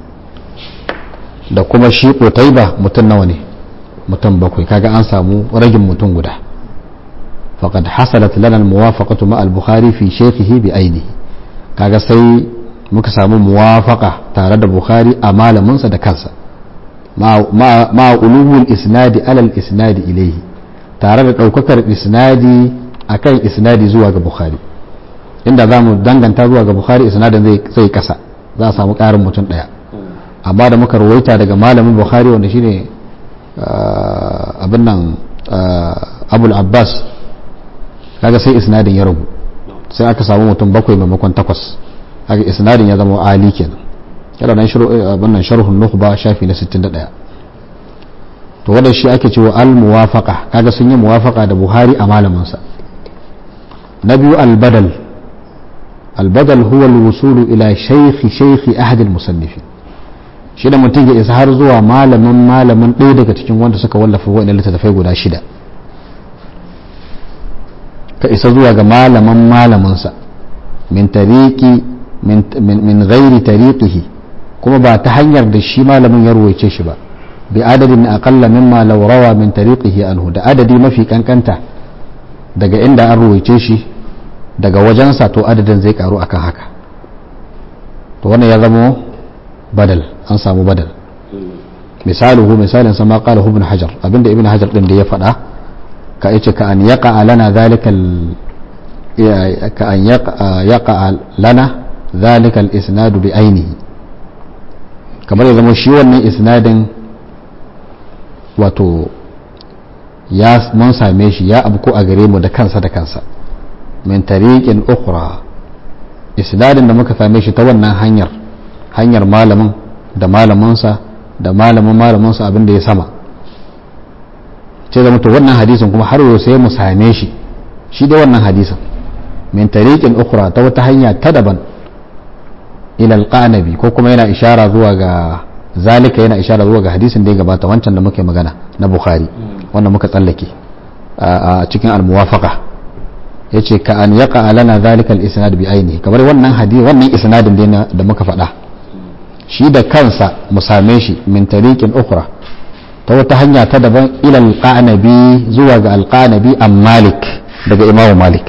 da kuma shi qutaiba mutum nawa ne mutum bakwai kaga an samu ragin mutum guda faqad hasalat lana al-muwafaqatu ma al-bukhari fi shaykhihi bi ainihi kaga sai muka samu muwafaka tare da bukhari a malaminsa da kansa ma ulumul isnadi alal isnadi ilaihi tare da ɗaukakar isnadi akan isnadi zuwa ga bukhari inda za mu danganta zuwa ga bukhari isnadin zai kasa za a samu ƙarin mutum ɗaya amma da muka rawaita daga malamin bukhari wanda shine abin nan abul abbas kaga sai isnadin ya ragu sai aka samu mutum bakwai maimakon takwas haka isnadin ya zama ali kenan yana nan wannan sharhun nukhba shafi na 61 to wanda shi ake cewa al muwafaqa kaga sun yi muwafaqa da buhari a malamin sa na biyu al badal al badal huwa al wusul ila shaykh shaykh ahad al musannifin shi da mutum ya isa har zuwa malamin malamin ɗaya daga cikin wanda suka wallafa wa'annan littattafai guda shida ka isa zuwa ga malaman malaminsa min tariki min ghairi tariqihi kuma ba ta hanyar da shi malamin ya ruwaice shi ba bi adadin aqalla mimma law rawa min tariqihi anhu da adadi mafi kankanta daga inda an ruwaice shi daga wajensa to adadin zai karu akan haka to wannan ya zama badal an samu badal misaluhu misalin sama qala ibn hajar abinda ibn hajar din da ya faɗa ka yace ka an yaqa lana zalika ka an yaqa lana zalika al-isnad bi ainihi kamar ya zama shi wannan isnadin wato ya mun same shi ya abu ko a gare mu da kansa da kansa min tariqin ukhra isnadin da muka same shi ta wannan hanyar hanyar malamin da malaminsa da malamin malaminsa abin da ya sama ce zama to wannan hadisin kuma har yau sai mu same shi shi da wannan hadisin min tariqin ukhra ta wata hanya ta daban ila alqanabi ko kuma yana ishara zuwa ga zalika yana ishara zuwa ga hadisin da ya gabata wancan da muke magana na bukhari wanda muka tsallake a cikin almuwafaqa yace ka an yaqa lana zalika al-isnad bi ainihi kamar wannan hadisi wannan isnadin da muka faɗa shi da kansa mu same shi min tariqin ukhra ta wata hanya ta daban ila alqanabi zuwa ga alqanabi am malik daga imamu malik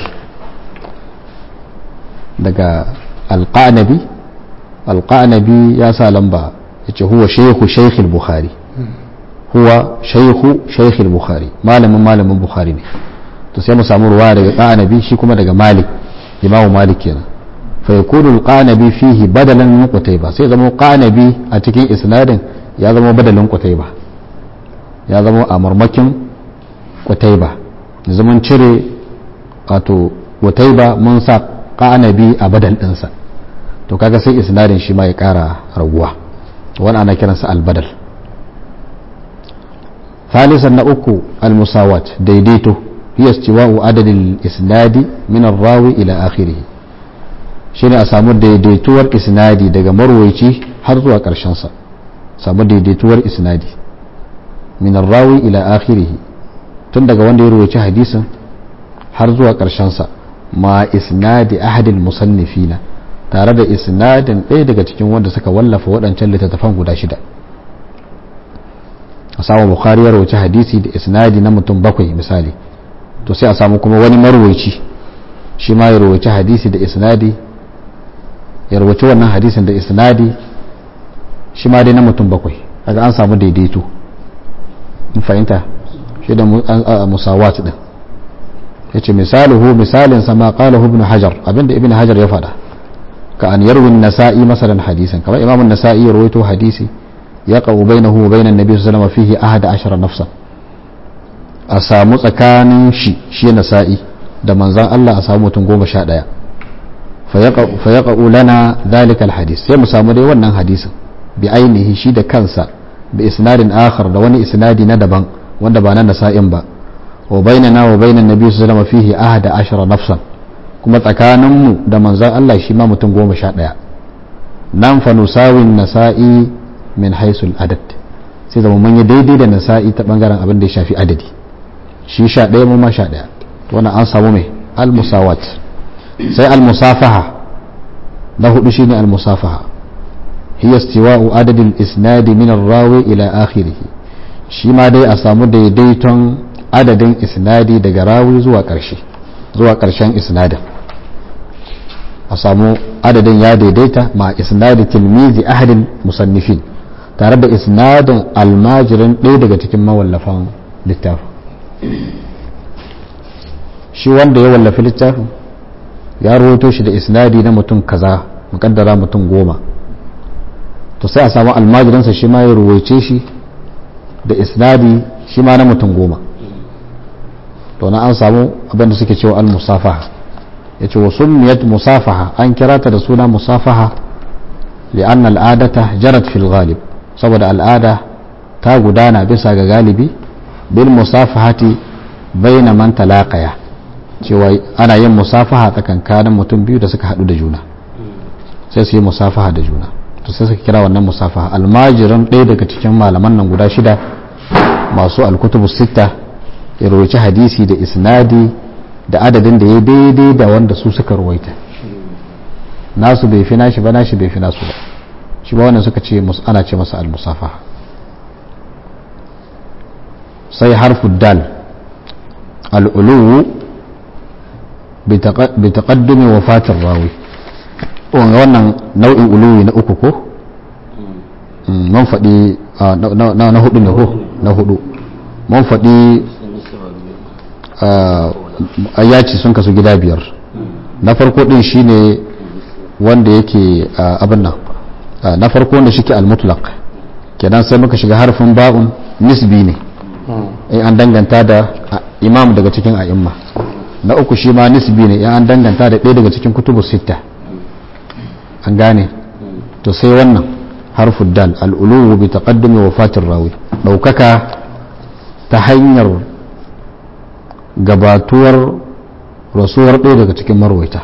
daga alqanabi alqanabi ya sa lamba yace huwa shaykhu shaykh al-bukhari huwa shaykhu shaykh al-bukhari malamin malamin bukhari ne to sai mu samu ruwa daga qanabi shi kuma daga malik imamu malik kenan fa yakunu al-qanabi fihi badalan min qutayba sai zama qanabi a cikin isnadin ya zama badalin qutayba ya zama a marmakin qutayba zaman cire wato qutayba mun sa qanabi a badal dinsa to kaga sai isnadin shi ma ya kara raguwa wani ana kiransa albadal ثالثا نأكو المساواة ديديتو هي استواء عدد الإسناد من الراوي إلى آخره shine a samu daidaituwar isnadi daga marwaici har zuwa ƙarshensa samu daidaituwar isnadi min rawi ila akhirih tun daga wanda ya ruwaici hadisin har zuwa ƙarshensa ma isnadi ahadil musannifina tare da isnadin ɗaya daga cikin wanda suka wallafa waɗancan littattafan guda shida a samu bukhari ya rawaci hadisi da isnadi na mutum bakwai misali to sai a samu kuma wani marwaici shi ma ya rawaci hadisi da isnadi ya rawaci wannan hadisin da isnadi shi ma dai na mutum bakwai daga an samu daidaito in fahimta shi da musawat din ya ce misaluhu misalin sama qala ibn hajar abinda ibn hajar ya faɗa ka an yarwi nasa'i masalan hadisan kamar imam nasa'i ya rawaito hadisi ya qawu bainahu wa bainan nabi sallallahu alaihi wasallam fihi ahada ashara nafsan a samu tsakanin shi shi nasa'i da manzan Allah a samu mutum goma sha ɗaya fa ya lana zalikal hadis sai mu samu dai wannan hadisin bi ainihi shi da kansa bi isnadin akhar da wani isnadi na daban wanda ba na nasa'in ba wa bainana wa bainan nabi sallallahu alaihi fihi ahada ashara nafsan kuma tsakaninmu da manzan Allah shi ma mutum goma sha ɗaya nan fa nusawin nasa'i min haisul adad sai zama mun yi daidai da nasa'i ta bangaren abin da ya shafi adadi shi sha ɗaya mu ma sha ɗaya wannan an samu mai al-musawat sai al-musafaha na hudu shine al-musafaha hiya istiwa'u adadin isnadi min ar-rawi ila akhirih shi ma dai a samu daidaiton adadin isnadi daga rawi zuwa ƙarshe zuwa ƙarshen isnadin a samu adadin ya daidaita ma isnadi tilmizi ahadin musannifin tare da isnadin almajirin ɗaya daga cikin mawallafan littafin shi wanda ya wallafi littafin ya rawaito shi da isnadi na mutum kaza mukaddara mutum goma to sai a samu almajiransa shi ma ya ruwaice shi da isnadi shi ma na mutum goma to na an samu abinda suke cewa al-musafaha ya ce wa summiyat musafaha an kira ta da suna musafaha li'anna al'adata jarat fil ghalib saboda al'ada ta gudana bisa ga galibi bil musafahati baina man talaqaya cewa ana yin musafaha tsakankanin mutum biyu da suka hadu da juna sai su yi musafaha da juna to sai suka kira wannan musafaha almajiran ɗaya daga cikin malaman nan guda shida masu alkutubu sitta ya rawaci hadisi da isnadi da adadin da ya daidai da wanda su suka ruwaita nasu bai fi nashi ba nashi bai fi nasu ba shi ba wannan suka ce ana ce masa al-musafaha sai harfu dal al-uluwu bi taqaddumi wafatir rawi wannan nau'in uluwi na uku ko mun faɗi na hudu ne ko na hudu mun faɗi ayyaci sun kasu gida biyar na farko din shine wanda yake abin nan na farko wanda shike al-mutlaq kenan sai muka shiga harfin ba'un nisbi ne in an danganta da imam daga cikin a'imma na uku shi ma nisbi ne in an danganta da ɗaya daga cikin kutubu sitta an gane to sai wannan harfin dal al'uluwu bi taqaddumi wafatin rawi ɗaukaka ta hanyar gabatuwar rasuwar ɗaya daga cikin marwaita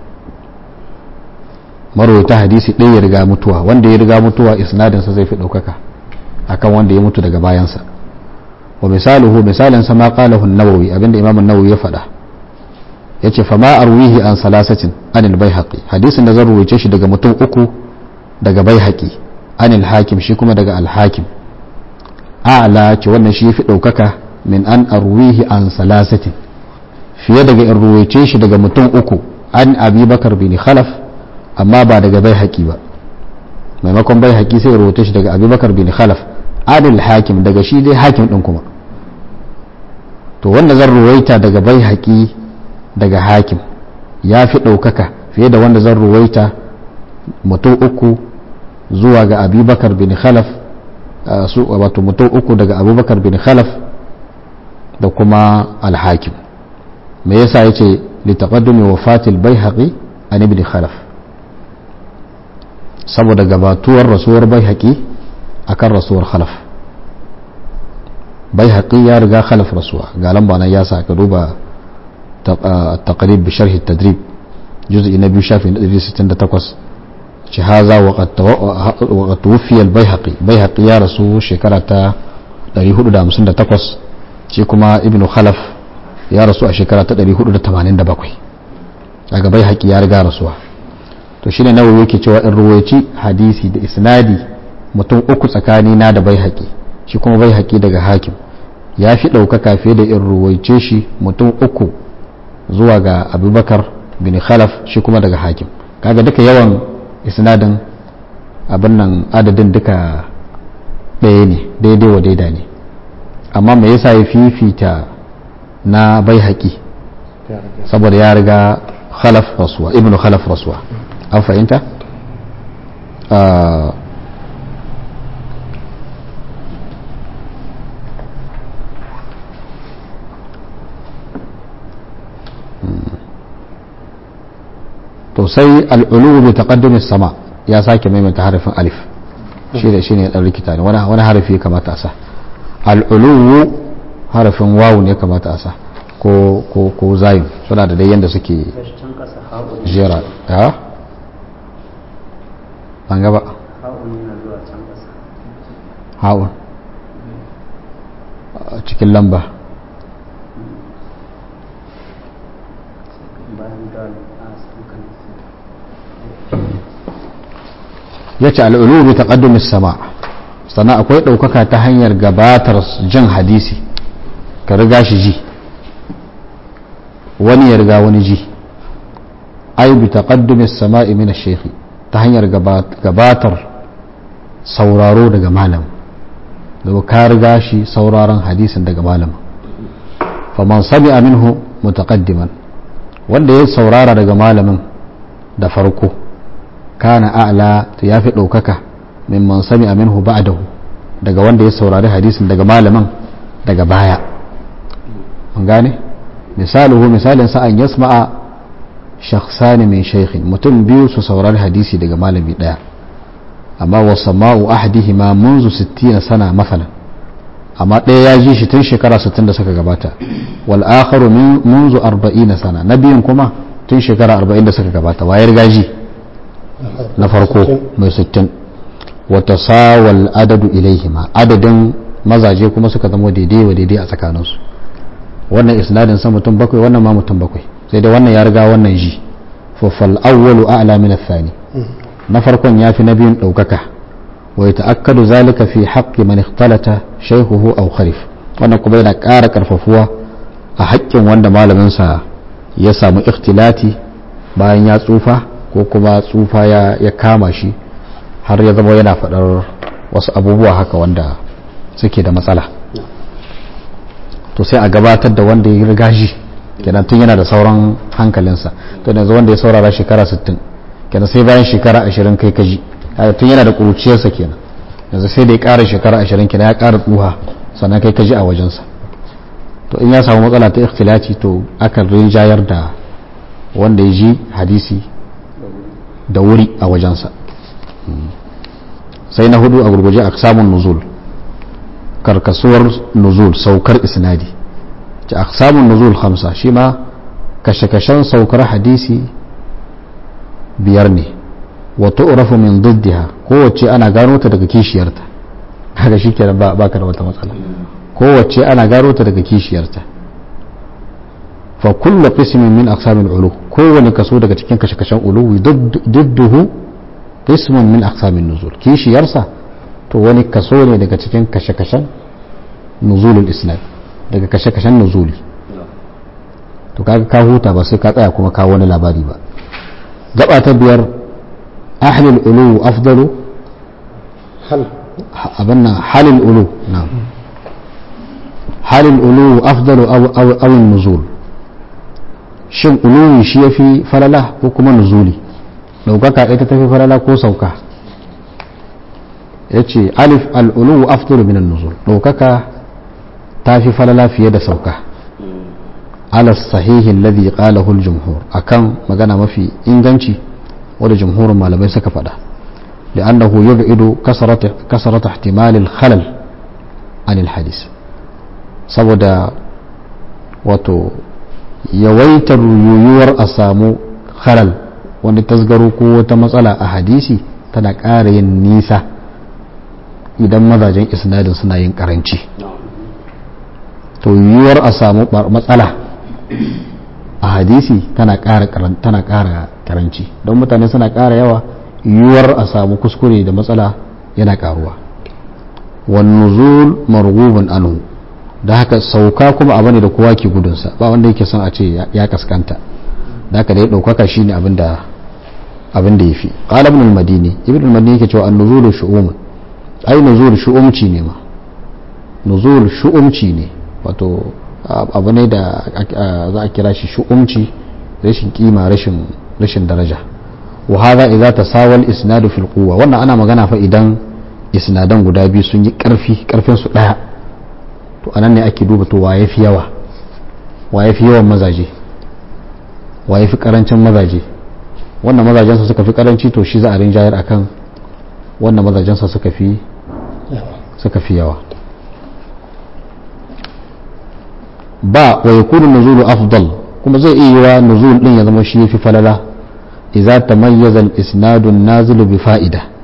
marwaita hadisi ɗaya ya riga mutuwa wanda ya riga mutuwa isnadinsa zai fi ɗaukaka akan wanda ya mutu daga bayansa wa misaluhu misalinsa ma qalahu an-nawawi abinda imam an-nawawi ya faɗa yace fa ma arwihi an salasatin anil baihaqi hadisin da zan ruwaice shi daga mutum uku daga baihaqi anil hakim shi kuma daga al-hakim a'la ce wannan shi yafi ɗaukaka min an arwihi an salasatin fiye daga in ruwaice shi daga mutum uku an abubakar bin khalaf amma ba daga bai haƙi ba maimakon bai haƙi sai ruwaice shi daga abubakar bin khalaf adil hakim daga shi dai hakim ɗin kuma to wanda zan ruwaita daga bai haƙi daga hakim ya fi ɗaukaka fiye da wanda zan ruwaita mutum uku zuwa ga abubakar bin khalaf wato mutum uku daga abubakar bin khalaf da kuma alhakim me yasa yace li taqaddumi wafatil baihaqi an ibn khalaf saboda gabatuwar rasuwar baihaqi akan rasuwar khalaf baihaqi ya riga khalaf rasuwa ga lamba nan ya sa ka duba taqrib bi sharh at-tadrib juz'i na biyu shafi 168 ci haza wa qad tuwfiya al-baihaqi baihaqi ya rasu shekara ta 458 shi kuma ibnu khalaf ya rasu a shekara ta 487 daga bai haƙi ya riga rasuwa to shine nawawi yake cewa in ruwaici hadisi da isnadi mutum uku tsakani na da bai haƙi shi kuma bai haƙi daga hakim ya fi ɗaukaka fiye da in ruwaice shi mutum uku zuwa ga abubakar bin khalaf shi kuma daga hakim kaga duka yawan isnadin abin nan adadin duka ɗaya ne daidai wa daida ne amma me yasa ya fifita na bai haƙi saboda ya riga khalaf rasuwa ibnu khalaf rasuwa an fahimta to sai al'ulu bi taqaddum sama ya sake maimaita harafin alif shi da shi ne dan rikita ne wani harafi kamata a sa al'ulu harafin wawu ne kamata a sa ko ko ko zayin suna da dai yanda suke jera ha ban gaba ha'un yana zuwa can ƙasa ha'un a cikin lamba bayan dal a sukan ya ce al'ulu bi taqaddumis sama sannan akwai ɗaukaka ta hanyar gabatar jin hadisi ka riga shi ji wani ya riga wani ji ai bi taqaddumis sama'i min ash ta hanyar gabatar sauraro daga malam daga ka riga shi sauraron hadisin daga malam faman sami'a minhu mutaqaddiman wanda ya saurara daga malamin da farko kana a'la to yafi ɗaukaka mimman sami minhu ba'dahu daga wanda ya saurari hadisin daga malamin daga baya an gane misaluhu misalin sa an yasma'a shakhsani min shaykhin mutum biyu su saurari hadisi daga malami daya amma wa sama'u ahadihima munzu 60 sana masalan amma ɗaya ya ji shi tun shekara 60 da suka gabata wal akharu min munzu 40 sana na biyun kuma tun shekara 40 da suka gabata wayar gaji na farko mai 60 wata sawal adadu ilaihima adadin mazaje kuma suka zama daidai wa daidai a tsakaninsu wannan isnadin sa mutum bakwai wannan ma mutum bakwai sai dai wannan ya riga wannan ji fafal awwalu a'la min athani na farkon yafi na biyun daukaka wa yata'akkadu zalika fi haqqi man ikhtalata shaykhuhu aw kharif wannan kuma yana ƙara karfafuwa a haƙƙin wanda malamin sa ya samu ikhtilati bayan ya tsufa ko kuma tsufa ya kama shi har ya zama yana faɗar wasu abubuwa haka wanda suke da matsala to sai a gabatar da wanda ya riga shi kenan tun yana da sauran hankalinsa to yanzu wanda ya saurara shekara 60 kenan sai bayan shekara 20 kai kaji tun yana da ƙuruciyarsa kenan yanzu sai da ya ƙara shekara 20 kenan ya ƙara tsuha sannan kai kaji a wajensa to in ya samu matsala ta ikhtilaci to akan rinjayar da wanda ya ji hadisi da wuri a wajensa sai na hudu a gurguje a samun nuzul karkasuwar nuzul saukar isnadi ci a samun nuzul hamsa shi ma kashe-kashen saukar hadisi biyar ne wato urafu min diddiha kowace ana gano ta daga kishiyarta haka shi kenan ba ka da wata matsala kowace ana gano ta daga kishiyarta fa kullu qismin min aqsamil ulu kowane kaso daga cikin kashe-kashen uluwi didduhu qismun min aqsamin nuzul kishiyarsa to wani kaso ne daga cikin kashe-kashen nuzulul isnad daga kashe-kashen nuzuli to kaga ka huta ba sai ka tsaya kuma ka wani labari ba gaba ta biyar ahlul ulu afdalu hal abanna halil ulu na'am halil ulu afdalu aw aw aw nuzul shin uluwi shi yafi falala ko kuma nuzuli daukaka ita tafi falala ko sauka yace alif al ulu afdalu min an-nuzul daukaka tafi falala fiye da sauka ala sahihi alladhi qalahu al-jumhur akan magana mafi inganci wanda jumhurin malamai suka faɗa لأنه يبعد كسرة كسرة احتمال الخلل عن الحديث saboda wato yawaitar yiwuwar a samu halal wani tasgaro ko wata matsala a hadisi tana ƙara yin nisa idan mazajen isnadin suna yin karanci to yiwuwar a samu matsala a hadisi tana ƙara karanci don mutane suna ƙara yawa yiwuwar a samu kuskure da matsala yana ƙaruwa wannuzul margubun anhu da haka sauka kuma abu ne da kowa ke gudunsa ba wanda yake son a ce ya kaskanta da haka da ya ɗaukaka shi ne abin da ya fi ƙala ibn al-madini ibn al-madini yake cewa an nuzulu shu'um ai nuzul shu'umci ne ma nuzul shu'umci ne wato abu ne da za a kira shi shu'umci rashin kima rashin rashin daraja wa hadha idza tasawa al-isnadu fil quwwa wannan ana magana fa idan isnadan guda biyu sun yi karfi karfin su daya to anan ne ake duba to waye fi yawa waye fi yawan mazaje waye fi karancin mazaje wannan mazajensa suka fi karanci to shi za a rinjayar akan wannan mazajensa suka fi suka fi yawa ba wa yakunu nuzulu afdal kuma zai iya yiwa nuzul din ya zama shi yafi falala idza tamayyaza al-isnadu an-nazilu bi fa'ida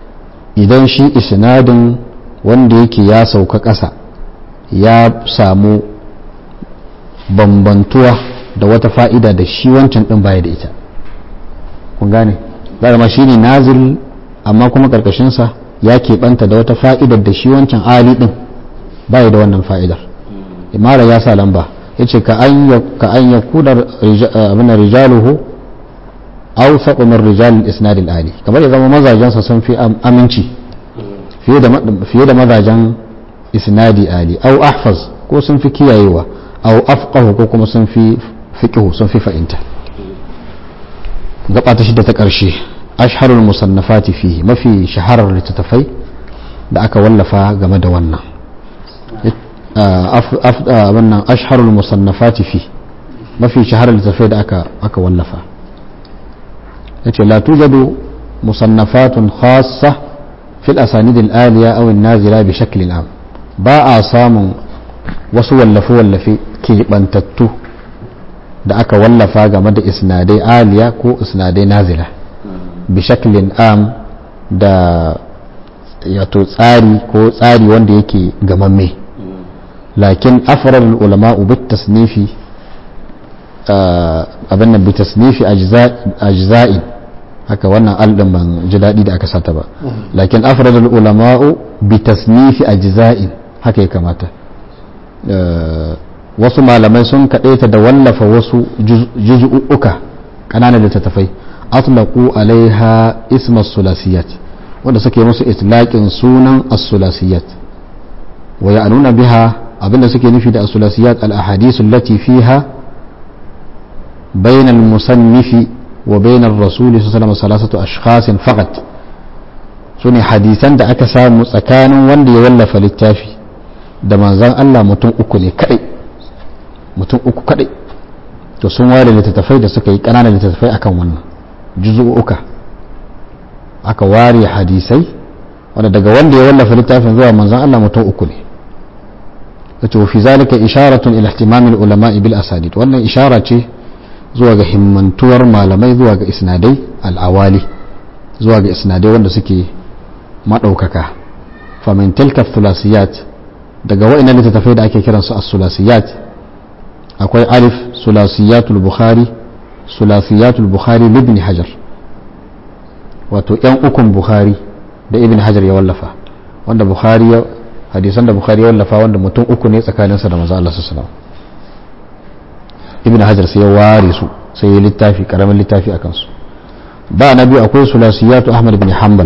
idan shi isnadin wanda yake ya sauka ƙasa ya samu bambantuwa da wata fa'ida da shi wancan ɗin baya da ita kun gane ma shi ne nazil amma kuma ƙarƙashinsa ya keɓanta da wata fa'idar da shi wancan ali ɗin baya da wannan fa'idar imara ya sa lamba ya ce ka an ya kudar abin rijaluhu au min rijal isnadil ali kamar ya zama mazajensa sun fi aminci fiye da mazajen isnadi ali au ahfaz ko sun fi kiyayewa au afqahu ko kuma sun fi fiqhu sun fi fa'inta gaba ta shida ta ƙarshe ashharul musannafati fihi mafi shaharar littattafai da aka wallafa game da wannan wannan ashharul musannafati fi mafi shaharar littattafai da aka aka wallafa yace la tujadu musannafatun khassa fil asanid al aliya aw an nazila bi shakl am ba a samun wasu wallafe wallafe keɓantattu da aka wallafa game da isnadai aliya ko isnadai nazila bi shaklin am da yato tsari ko tsari wanda yake gamamme lakin afarar ulama bit tasnifi abin nan bi tasnifi ajza'in haka wannan aldin ban ji daɗi da aka sata ba lakin afarar ulama bi tasnifi ajza'in haka ya kamata wasu malamai sun kaɗaita da wallafa wasu juz'uka ƙananan littattafai atlaqu alaiha isma sulasiyat wanda suke musu itlaqin sunan as-sulasiyat wa ya'nuna biha abinda suke nufi da as-sulasiyat al-ahadith allati fiha bayna al-musannifi wa bayna ar-rasul sallallahu alaihi wasallam ashkhas faqat sune hadisan da aka samu tsakanin wanda ya wallafa littafi da manzon Allah mutum uku ne kadai mutum uku kadai to sun ware littattafai da suka yi ƙananan littattafai akan wannan juzu'uka aka ware hadisai wanda daga wanda ya wallafa littafin zuwa manzon Allah mutum uku ne wato fi zalika isharatun ila ihtimamil ulama bil asanid wannan ishara ce zuwa ga himmantuwar malamai zuwa ga isnadai al-awali zuwa ga isnadai wanda suke madaukaka fa min tilka thulasiyat daga wa'annan littattafai da ake kiransu as-sulasiyat akwai alif sulasiyatul bukhari sulasiyatul bukhari ibn hajar wato yan ukun bukhari da ibn hajar ya wallafa wanda bukhari ya hadisan da bukhari ya wallafa wanda mutum uku ne tsakaninsa da manzo Allah sallallahu ibn hajar sai ya ware su sai ya littafi karamin littafi akan su ba na biyu akwai sulasiyatu ahmad bin hanbal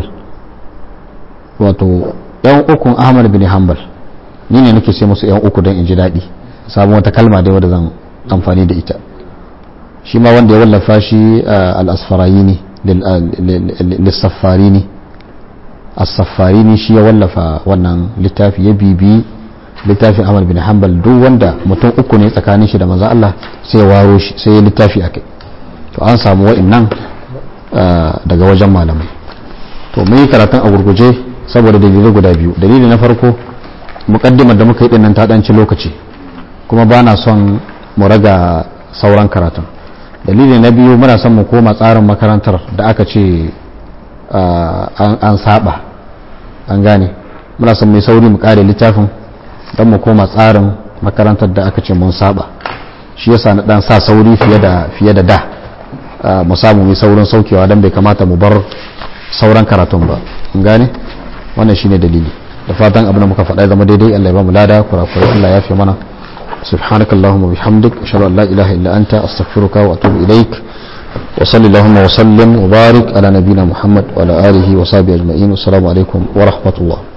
wato yan ukun ahmad bin hanbal ni ne nake sai musu yan uku don in ji daɗi samu wata kalma dai wadda zan amfani da ita shi ma wanda ya wallafa shi al-asfarayini lissafarini as-safarini shi ya wallafa wannan littafi ya bibi littafin Ahmad bin Hanbal duk wanda mutum uku ne tsakanin shi da manzo Allah sai ya waro shi sai ya littafi akai to an samu wa'annan daga wajen malamai to mun yi karatun a gurguje saboda dalilai guda biyu dalili na farko mukaddimar da muka yi dinnan ta danci lokaci kuma ba na son mu raga sauran karatun dalili na biyu muna son mu koma tsarin makarantar da aka ce an saba an gane muna son mai sauri mu kare littafin don mu koma tsarin makarantar da aka ce mun saba shi yasa na dan sa sauri fiye da fiye da da mu samu mai saurin saukewa don bai kamata mu bar sauran karatun ba an gane wannan shine dalili da fatan abin da muka faɗa zama daidai Allah ya ba mu lada kurakurai Allah ya fi mana سبحانك اللهم وبحمدك أشهد أن لا إله إلا أنت أستغفرك وأتوب إليك وصلى اللهم وسلم وبارك على نبينا محمد وعلى آله وصحبه أجمعين والسلام عليكم ورحمة الله